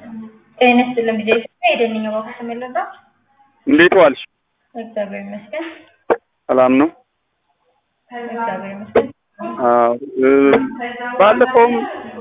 ጤና ይስጥልኝ ጊዜ የደንኛው ባኩ ተመለዳ እንዴት ዋልሽ? እግዚአብሔር ይመስገን። ሰላም ነው? እግዚአብሔር ይመስገን። አዎ እ ባለፈውም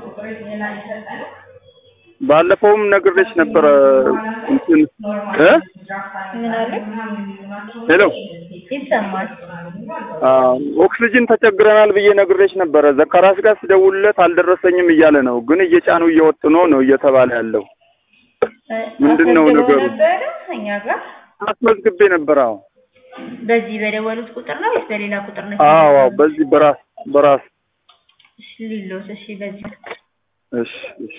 ባለፈውም ነግሬሽ ነበረ እንትን እ ምን አለ? ሄሎ ይሰማል። አዎ ኦክስጅን ተቸግረናል ብዬ ነግሬሽ ነበረ። ዘካራስ ጋር ስደውልለት አልደረሰኝም እያለ ነው፣ ግን እየጫኑ እየወጡ ነው ነው እየተባለ ያለው። ምንድን ነው አስመዝግበው ነገሩ? ነበረ እኛ ጋር አስመዝግቤ ነበር። አዎ በዚህ በደወሉት ቁጥር ነው ወይስ በሌላ ቁጥር ነው? አዎ አዎ፣ በዚህ በራስ በራስ እሺ ሊሎስ እሺ፣ በዚህ እሺ እሺ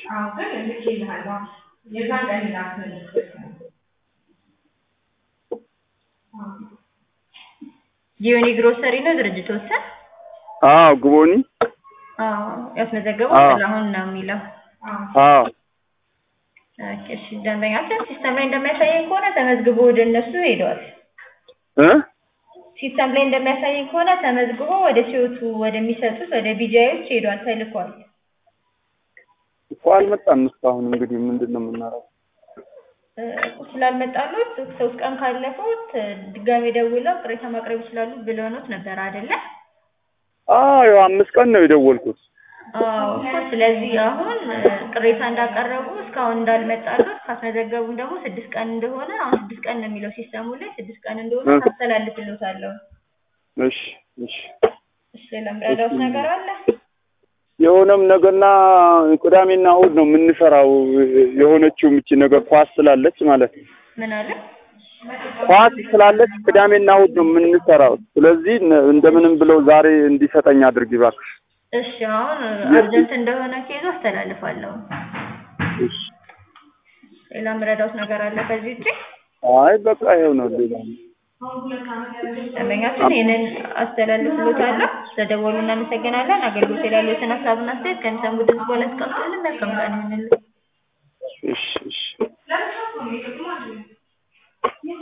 ጂዮኒ ግሮሰሪ ነው ድርጅቶችን አዎ ግቦኒ አዎ ያስመዘገበው አዎ። ጥላሁን ነው የሚለው። አዎ ኦኬ፣ እሺ ደንበኛችን ሲስተም ላይ እንደሚያሳየኝ ከሆነ ተመዝግቦ ወደ እነሱ ሄደዋል። እ ሲስተም ላይ እንደሚያሳየኝ ከሆነ ተመዝግቦ ወደ ሲወቱ ወደሚሰጡት ወደ ቢጃዮች ሄዷል፣ ተልኳል። እኮ አልመጣም እስካሁን። እንግዲህ ምንድን ነው የምናደርገው? እ ስላልመጣሉት ሶስት ቀን ካለፉት ድጋሜ ደውለው ቅሬታ ማቅረብ ይችላሉ ብለውኖት ነበር አይደለ? አዎ ያው አምስት ቀን ነው የደወልኩት። አዎ እኮ ስለዚህ አሁን እ ቅሬታ እንዳቀረቡ እስካሁን እንዳልመጣሉት ካስመዘገቡም ደግሞ ስድስት ቀን እንደሆነ አሁን ስድስት ቀን ነው የሚለው ሲስተሙ ላይ ስድስት ቀን እንደሆነ እ ታስተላልፍልዎታለሁ። እሺ እሺ እሺ ለምረዳውት ነገር አለ? የሆነም ነገና ቅዳሜና እሑድ ነው የምንሰራው። የሆነችው ምቺ ነገር ኳስ ስላለች ማለት ነው። ምን አለ? ኳስ ስላለች ቅዳሜና እሑድ ነው የምንሰራው። ስለዚህ ነ- እንደምንም ብለው ዛሬ እንዲሰጠኝ አድርጊ እባክሽ። እሺ አሁን አርጀንት እንደሆነ ኬዙ አስተላልፋለሁ። እሺ። ሌላ ምረዳውት ነገር አለ ከዚህ ውጪ? አይ በቃ ይኸው ነው። ሌላ ደንበኛችን ይህንን አስተላልፍሎታለሁ። ስለደወሉ እናመሰግናለን። አገልግሎት ላይ ያሉትን ሀሳብና አስተያየት ከሚሰሙ ድምጽ በኋላ አስቀምጡልን። መልካም ቀን ይሁንልን። እሺ እሺ